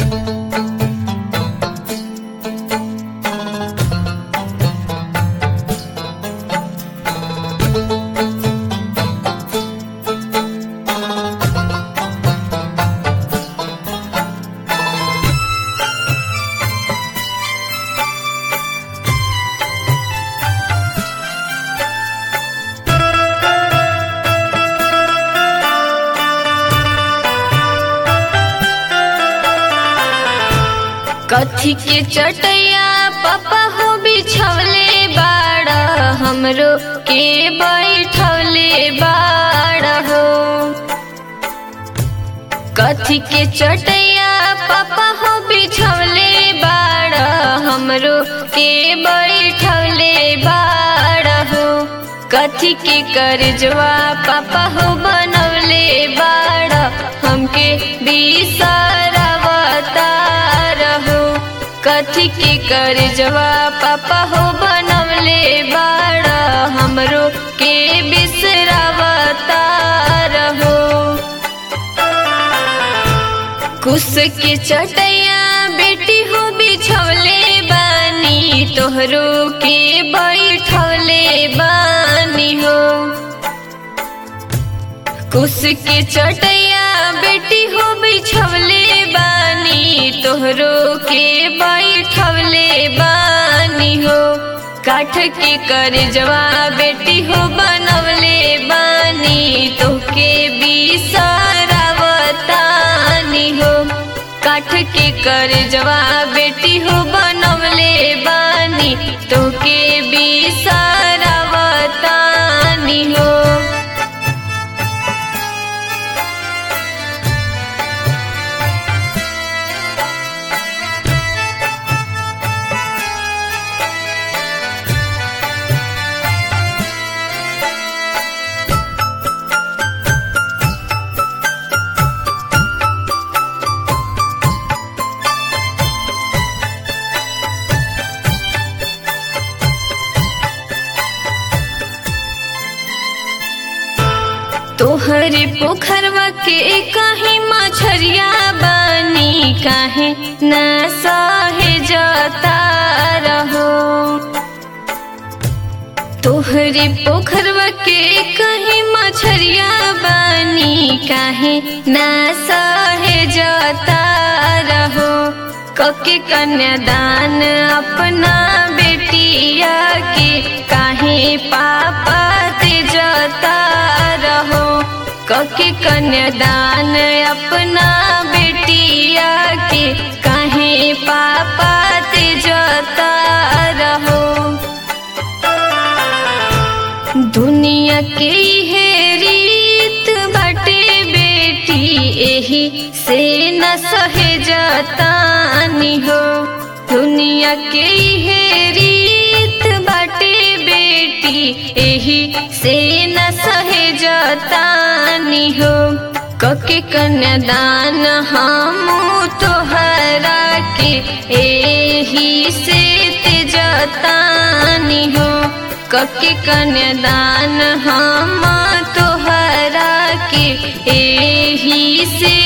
कथी के चटैया पापा हो बिछवले बाड़ हमरो के बैठवले बाड़ हो कथी के चटैया पापा हो बिछवले बाड़ हमरो के बैठवले बाड़ हो कथी के करजवा पापा हो बनवले बाड़ हमके बिसरवता रहो कथी के करजवा पापा हो बनवले बाड़ हमरो के बिसरवता रहो कुस के चटैया बेटी हो बिछवले बानी तोहरो के बैठवले बानी हो कुस के चटैया बेटी हो बिछवले बानी तोहरो के बैठवले बानी हो काठ के करजवा बेटी हो बनवले बानी तोहके बिसरवतानी हो काठ के करजवा बेटी हो बनवले बानी तोहके बिसरवतानी हो तोहरे पोखरवा के कहीं मछरिया बानी काहे न सहे जता रहो तोहरे पोखरवा के कहीं मछरिया बानी काहे न सहे जता रहो कके कन्यादान अपना बेटिया के काहे पापा ते जता रहो कके कन्यादान अपना बेटिया के काहे पापा ते जता रहो दुनिया के है रीत बटे बेटी एही से न सहे जतानी हो दुनिया के है रीत बटे बेटी एही से न सहे जतानी हो कके कन्यादान हम तोहरा के एही से ते जतानी हो कके कन्यादान हम तोहरा के एही से